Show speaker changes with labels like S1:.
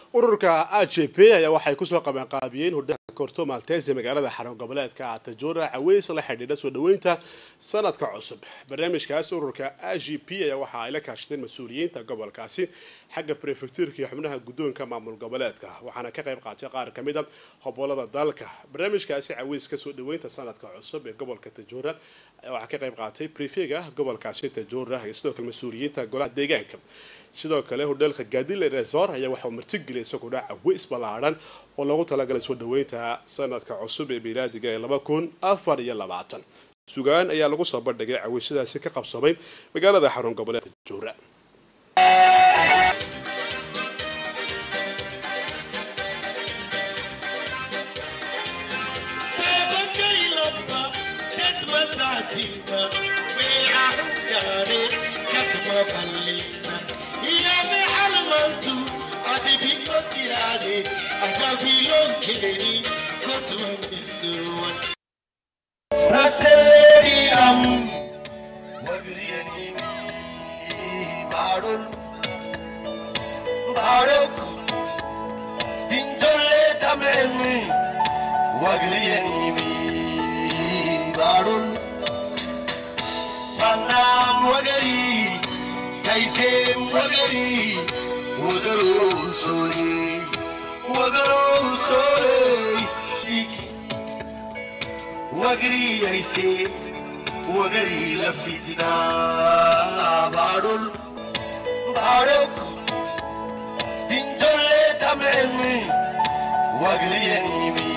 S1: ururka a j p ayaa waxay kusoo qabanqaabiyeen hordhaha korto maltese magaalada xarun goboleedka atajora caweys la xidhiidha soo dhaweynta sanadka cusub barnaamijkaas ururka a j p ayaa waxa ay la kaashadeen mas-uuliyiinta gobolkaasi xagga prefectuurka iyo xubnaha guddoonka maamul goboleedka waxaana ka qayb qaatay qaar kamid a hobolada dalka barnaamijkaasi caweyska soo dhaweynta sanadka cusub ee gobolka tajora waxaa ka qayb qaatay prefega gobolkaasi tajora iyo sidoo kale mas-uuliyiinta golaha deegaanka sidoo kale hodheelka gadile resor ayaa waxauu martigeliyay isaguna caweys ballaadhan oo loogu talagalay soo dhaweynta sanadka cusub ee milaadiga ee laba kun afar iyo labaatan sugaan ayaa lagu soo bandhigay caweysyadaasi ka qabsamay magaalada xarun goboleedka joora
S2: Raseriram Wagriyanimi Barul Baruk Dintolle tamemi Wagriyanimi Barul Panam Wagari Kaisem Wagari Wagaro Soli Wagaro Soli وقري يسي وقري لفتنا بارول بارك دين دولة تمامي وقري نيمي